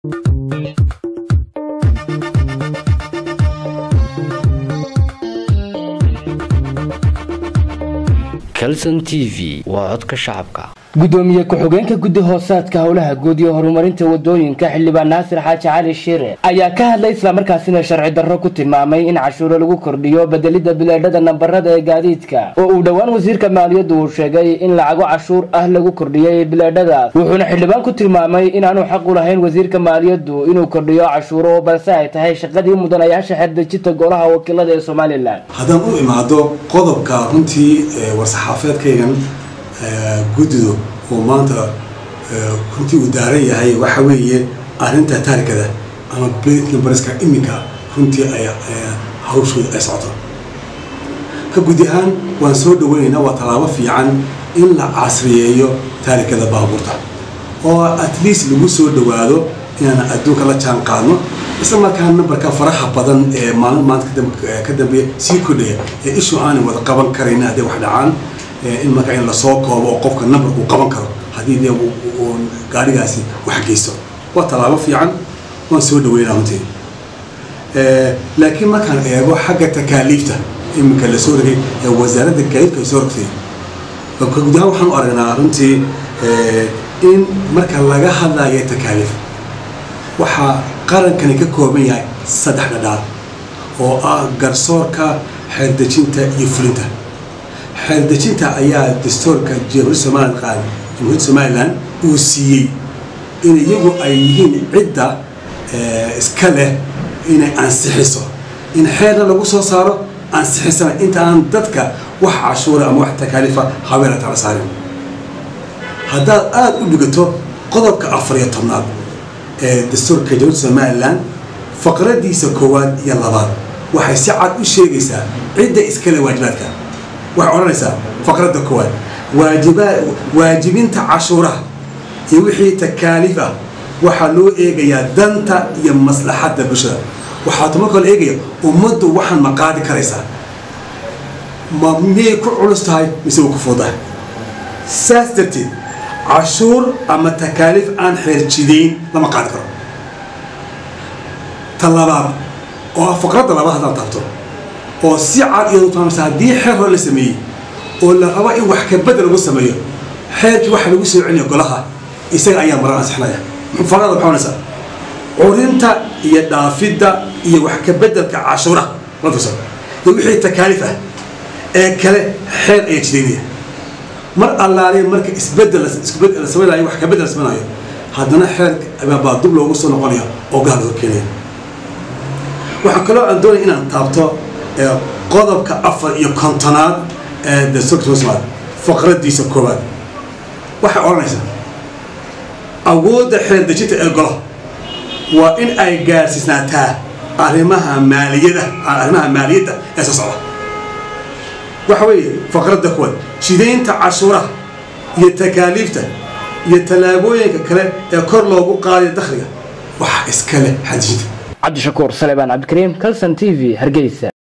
calson t v waa codka shacabka gudoomiye ku-xigeenka guddi hoosaadka howlaha guud iyo horumarinta wadooyinka xildhibaan naasir xaaji cali shire ayaa ka hadlay islamarkaasina sharci darro ku tilmaamay in cashuuro lagu kordhiyo bedelidda bileedhada nambarada ee gaadiidka oo uu dhowaan wasiirka maaliyaddu uu sheegay in lacago cashuur ah lagu kordhiyay bileedhadaas wuxuuna xildhibaan ku tilmaamay inaanu xaq u lahayn wasiirka maaliyaddu inuu kordhiyo cashuuro balse ay tahay shaqadii mudanayaasha xerdejinta golaha wakiilada ee somalilan haddaan u imaado qodobka runtii war-saxaafeedkaygan guddidu uu maanta runtii uu daaran yahay waxa weeye arrinta taarikada ama bariska iminka runtii ay hawshooda ay socoto ka gudi ahaan waan soo dhaweynaynaa waa tallaabo fiican in la casriyeeyo taarikada baabuurta oo at least lagu soo dhawaado inaan adduunka la jaan qaadno isla markaa nambarka faraha badan ee maalin maanta ka dambeeya sii kordhaya ee ishu aanay wada qaban karayn hadday wax dhacaan in markaa in lasoo koobo oo qofka number uu qaban karo haddii dee gaadhigaasi wax geysto waa tallaabo fiican waan soo dhaweynaa runtii laakiin markaan eego xagga takaaliifta iminka la soo rogay ee wasaaradda gaadiidka ay soo rogtay guud ahaan waxaan u aragnaa runtii in marka laga hadlayo takaaliif waxaa qarankani ka kooban yahay saddex dhadhaar oo ah garsoorka xeerdejinta iyo fulinta xeerdejinta ayaa dastuurka jamhuuriyadda somalilan qaad jamhuuriyadda somalilan uu siiyey in iyagu ay yihiin cidda iska leh inay ansixiso in xeerna lagu soo saaro ansixisana inta aan dadka wax cashuura ama wax takaalifa habeena tala saarin haddaad aada u dhigato qodobka afar iyo tobnaad ee dastuurka jamhuuriyadda somalilan faqradiisa koowaad iyo labaad waxay si cad u sheegaysaa cidda iskale waajibaadka waxay odhanaysaa faqradda koowaad waajiba waajibinta cashuuraha iyo wixii takaaliif ah waxaa loo eegayaa danta iyo maslaxadda bulshada waxaa tuma kale eegaya ummaddu waxaan ma qaadi karaysaa ma miyay ku culus tahay mise wa ku fuudahay saas darteed cashuur ama takaaliif aan xeerjidayn lama qaadi karo ta labaad oo ah faqradda labaad haddaan taabto oo si cad iyadu taamsa haddii xeer hore la sameeyey oo la rabo in wax ka bedel lagu sameeyo xeerkii waxa lagu soo celinayo golaha isaga ayaa maran ansixinaya faqrada maxaa onaysaa curinta iyo dhaafidda iyo wax ka bedelka cashuuraha lafisa iyo wixii takaaliif ah ee kale xeer ayaa jidaynaya mar allaale marka isbedel isbedel la samaynayo wax ka bedel la samaynayo haddana xeer baa dub loogu soo noqonaya oo gaal loo keenaya waxaa kaloo aan doonaya inaan taabto qodobka afar iyo kontonaad ee dastuurka somaliland faqradiisa koowaad waxay odhanaysaa awoodda xeerdejinta ee golaha waa in ay gaarsiisnaataa arrimaha maaliyada arrimaha maaliyadda ee soo socda waxa weeye faqradda koowaad jidaynta cashuuraha iyo takaaliifta iyo tallaabooyinka kale ee kor loogu qaadayo dakhliga waxa iska leh xadijinta cabdishakuur salebaan cabdikariim calson t v hargeysa